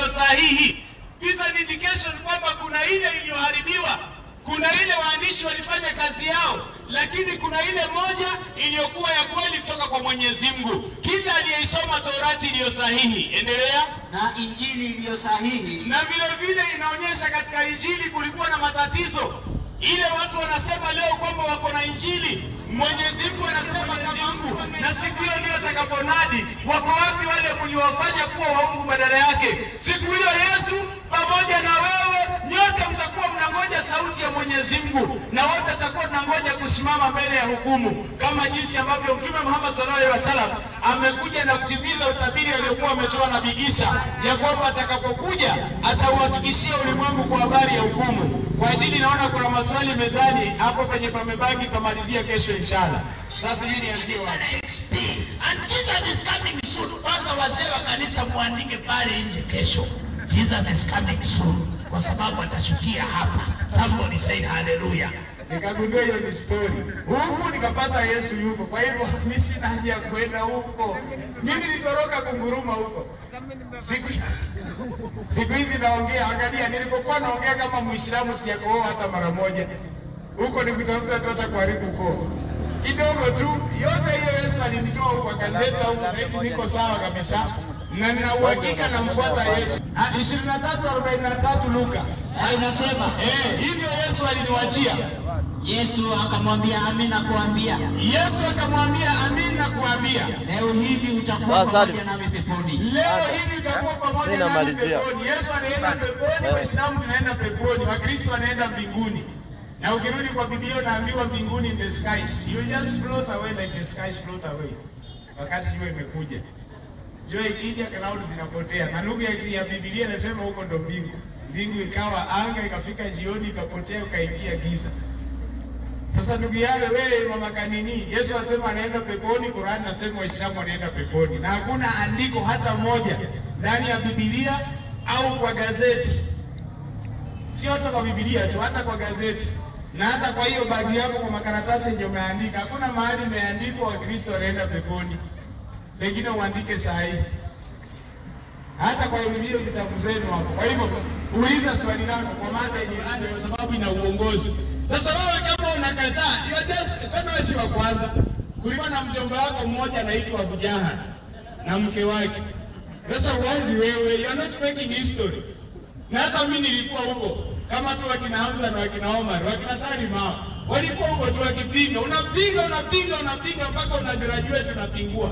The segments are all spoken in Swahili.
iliyo sahihi. Is an indication kwamba kuna ile iliyoharibiwa, kuna ile waandishi walifanya kazi yao, lakini kuna ile moja iliyokuwa ya kweli kutoka kwa Mwenyezi Mungu. Kila aliyeisoma Torati iliyo sahihi. Endelea. na injili iliyo sahihi Na vile vile inaonyesha katika injili kulikuwa na matatizo. Ile watu wanasema leo kwamba wako na injili, Mwenyezi Mungu anasema kama Mungu, na siku hiyo ndio atakaponadi. Wako wapi wale mliowafanya kuwa waungu badala yake? Siku hiyo Yesu pamoja na wewe nyote mtakuwa mnangoja sauti ya Mwenyezi Mungu, na wote tutakuwa tunangoja kusimama mbele ya hukumu, kama jinsi ambavyo Mtume Muhammad sallallahu alaihi wasallam amekuja na kutimiza utabiri aliokuwa ametoa Nabii Isa ya kwamba atakapokuja atauhakikishia ulimwengu kwa habari ya hukumu. Kwa ajili naona kuna maswali mezani hapo penye pamebaki, tutamalizia kesho inshallah. Sasa mimi nianzie wapi? XP and Jesus is coming soon. Kwanza wazee wa kanisa muandike pale nje kesho, Jesus is coming soon, kwa sababu atashukia hapa. Somebody say hallelujah. Nikagundua hiyo ni story. Huku nikapata Yesu yuko. Kwa hivyo mimi sina haja ya kwenda huko. Mimi nilitoroka kunguruma huko. Siku siku hizi naongea, angalia, nilipokuwa naongea kama Muislamu sijakooa hata mara moja. Huko ni kutafuta tu hata kuharibu ukoo kidogo tu. Yote hiyo Yesu alinitoa huko akanileta huko. Sasa hivi niko sawa kabisa na nina uhakika namfuata Yesu. Ah, 23:43 Luka. na inasema Eh, hivyo Yesu aliniwachia. Yesu akamwambia amina kuambia Yesu akamwambia amin na kuambia leo hivi utakuwa Asante. pamoja nami peponi leo hivi utakuwa pamoja Mimi nami namalizia. peponi. Yesu anaenda peponi, Waislamu tunaenda peponi, Wakristo wanaenda mbinguni. Na ukirudi kwa Biblia unaambiwa mbinguni in the skies. You just float away like the skies float away. Wakati jua imekuja. Jua ikija clouds zinapotea. Na lugha ya- ya Biblia inasema huko ndo mbingu. Mbingu ikawa anga, ikafika jioni, ikapotea, ukaingia giza. Sasa ndugu yangu wewe mama kanini, Yesu anasema anaenda peponi, Qur'an nasema Waislamu wanaenda peponi, na hakuna andiko hata moja ndani ya Biblia au kwa gazeti, sio hata kwa Biblia tu, hata kwa gazeti na hata kwa hiyo bagi yako kwa makaratasi yenye umeandika, hakuna mahali imeandikwa Wakristo wanaenda peponi. Pengine uandike saa hii hata kwa hiyo vitabu zenu hapo. Kwa hivyo uliza swali lako kwa mada yenye ade, kwa sababu ina uongozi. Sasa wewe kama unakataa, you are just tena wewe wa kwanza. Kulikuwa na mjomba wako mmoja anaitwa Abu Jahal na mke wake. Sasa uanzi wewe, you are not making history. Na hata mimi nilikuwa huko kama tu wakina Hamza na wakina Omar, wakina Salim hao. Walikuwa huko tu wakipinga, unapinga unapinga unapinga mpaka una graduate unapingua.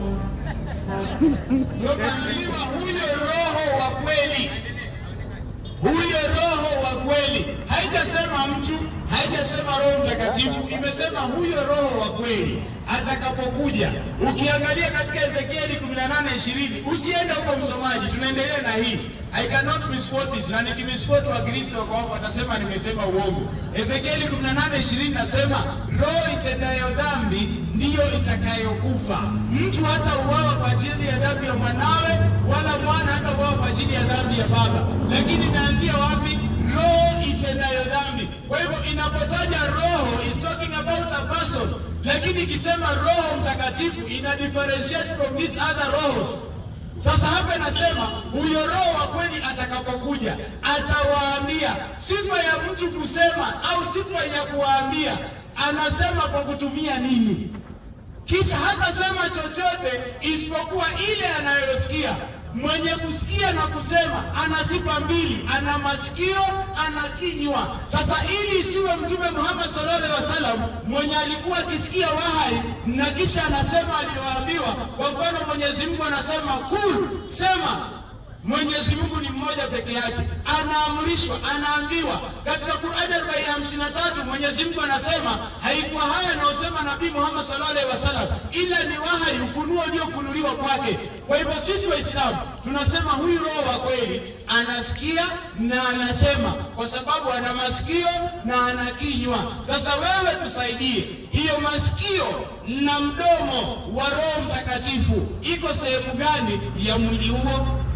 So lazima huyo roho wa kweli, huyo roho wa kweli, haijasema mtu, haijasema Roho Mtakatifu, imesema huyo roho wa kweli atakapokuja. Ukiangalia katika Ezekieli 18:20, usiende huko msomaji, tunaendelea na hii. I cannot misquote it, na nikimisquote Wakristo wako hapo watasema nimesema uongo. Ezekieli 18:20 nasema roho itendayo dhambi ndiyo itakayokufa. Mtu hata uwawa kwa ajili ya dhambi ya mwanawe, wala mwana hata uwawa kwa ajili ya dhambi ya baba. Lakini inaanzia wapi? Roho itendayo dhambi. Kwa hivyo inapotaja roho is talking about a person, lakini ikisema Roho Mtakatifu ina differentiate from these other rohos. Sasa hapa nasema huyo roho wa kweli atakapokuja atawaambia. Sifa ya mtu kusema au sifa ya kuwaambia, anasema kwa kutumia nini? Kisha hatasema chochote isipokuwa ile anayosikia. Mwenye kusikia na kusema ana sifa mbili, ana masikio, ana kinywa. Sasa ili isiwe Mtume Muhammad sallallahu alaihi wasallam mwenye alikuwa akisikia wahai na kisha anasema aliyoambiwa. Kwa mfano, Mwenyezi Mungu anasema kul, sema Mwenyezi Mungu ni mmoja peke yake, anaamrishwa, anaambiwa. Katika Qur'ani 453 Mwenyezi Mungu anasema haikuwa haya anayosema Nabii Muhammad sallallahu alaihi wasallam, ila ni wahai, ufunuo uliofunuliwa kwake. Kwa hivyo sisi Waislamu tunasema huyu roho wa kweli anasikia na anasema, kwa sababu ana masikio na ana kinywa. Sasa wewe tusaidie, hiyo masikio na mdomo wa Roho Mtakatifu iko sehemu gani ya mwili huo?